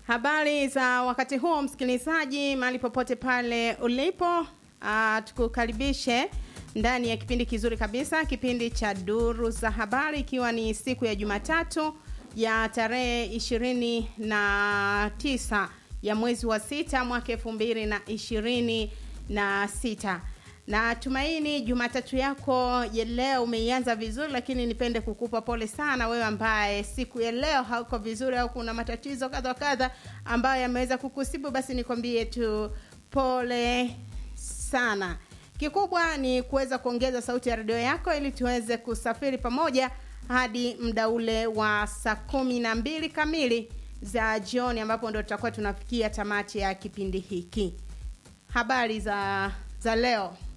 Habari za wakati huo msikilizaji, mahali popote pale ulipo, uh, tukukaribishe ndani ya kipindi kizuri kabisa, kipindi cha Duru za Habari, ikiwa ni siku ya Jumatatu ya tarehe ishirini na tisa ya mwezi wa sita mwaka elfu mbili na ishirini na sita na tumaini Jumatatu yako ya leo umeianza vizuri, lakini nipende kukupa pole sana wewe ambaye siku ya leo hauko vizuri au kuna matatizo kadha kadha ambayo yameweza kukusibu, basi nikwambie tu pole sana. Kikubwa ni kuweza kuongeza sauti ya redio yako ili tuweze kusafiri pamoja hadi muda ule wa saa kumi na mbili kamili za jioni, ambapo ndo tutakuwa tunafikia tamati ya kipindi hiki. Habari za za leo.